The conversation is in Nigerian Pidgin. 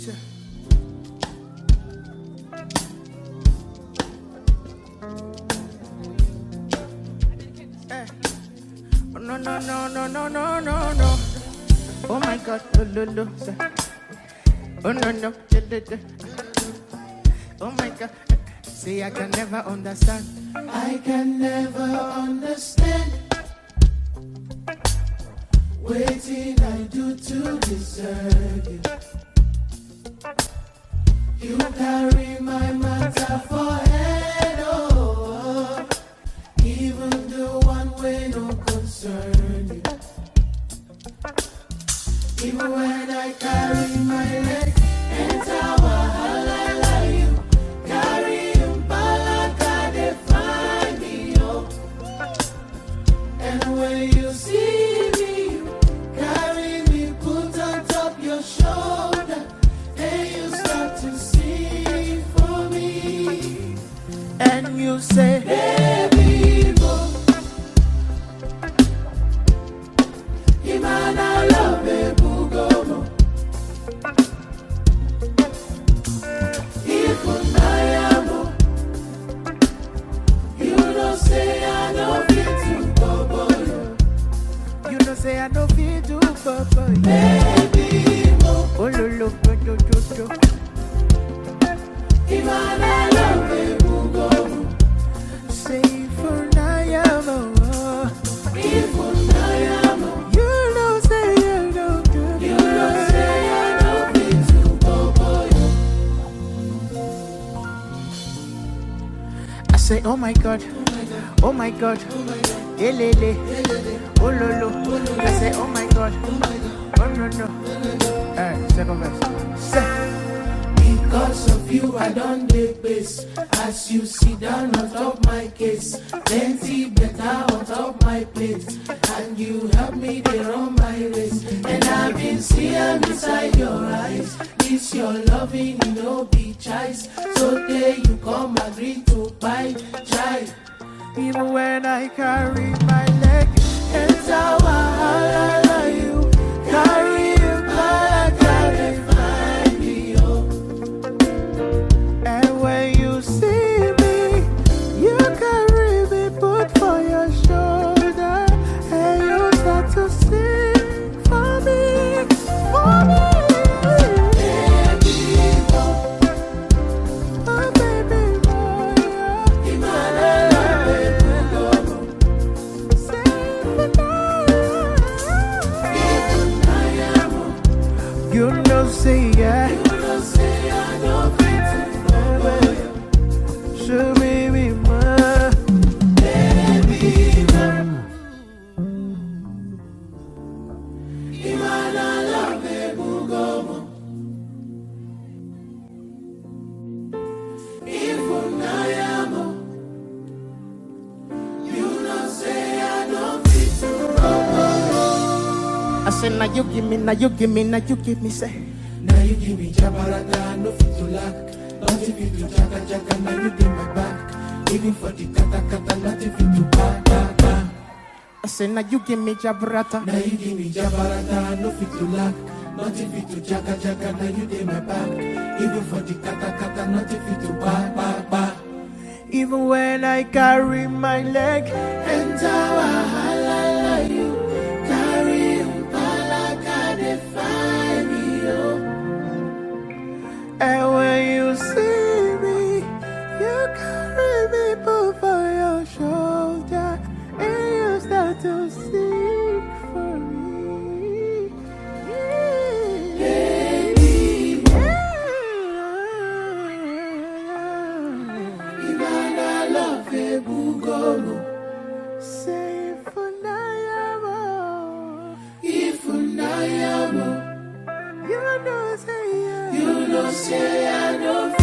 Sure. Eh. Oh, no, no, no, no, no, no, no, no. Oh my God, oh, no, no, sir. Oh no, no, da, da, da. Oh my God, see, I can never understand. I can never understand waiting I do to deserve you. You carry my matter for head, oh, even the one way no concern you. Even when I carry my leg, enter wahala you carry umbalaka they find me oh. And when you see me, you carry me, put on top your shoulder, and you start to sing for me. And you say, Baby, boy, Imana love me, Bugomo. If I am, you don't say I don't fit to go, boy. you know, say I don't feel too papa. Baby, boy, Oh, lo, lo, do, do, do, do. Imana love me, Bugomo. Say for now, oh. If I am, You know, say you don't do. you don't say I don't fit to go, boy. I say, oh my God, oh my God, elele, oh lo lo. I say, oh my God, oh no no. Alright, second verse. Say, Because of you, I don't take base. As you sit down on top my case, plenty better on top my plate. And you help me to run my race. And I've been seeing inside your eyes. This your loving, you know, be choice. So there you come, agree to buy, try. even when I carry my leg, Enter wahala, you carry you back, and find me, oh. and when you see me, you carry me, put for your shoulder, and you start to sing for me, for me. Baby, oh. Oh baby boy, say for now. You know, say yeah. Show me me more. I say now you give me, now you give me, now you give me say. Now you give me jabarata, no fit to lack. Nothing fit to jaka jaka, now you give my back. Even for the kata kata, nothing fit to ba ba ba. I say now you give me jabrata. Now you give me jabarata, no fit to lack. Nothing fit to jaka jaka, now you give my back. Even for the kata kata, nothing fit to ba ba ba. Even when I carry my leg, Enter wahala, you carry umpalaka, they find me, oh. and when you see me, you carry me put for your shoulder, and you start to sing for me. Baby, Imana love ebugomo. Say for now, If unayamo, you know, say yeah. you know say I don't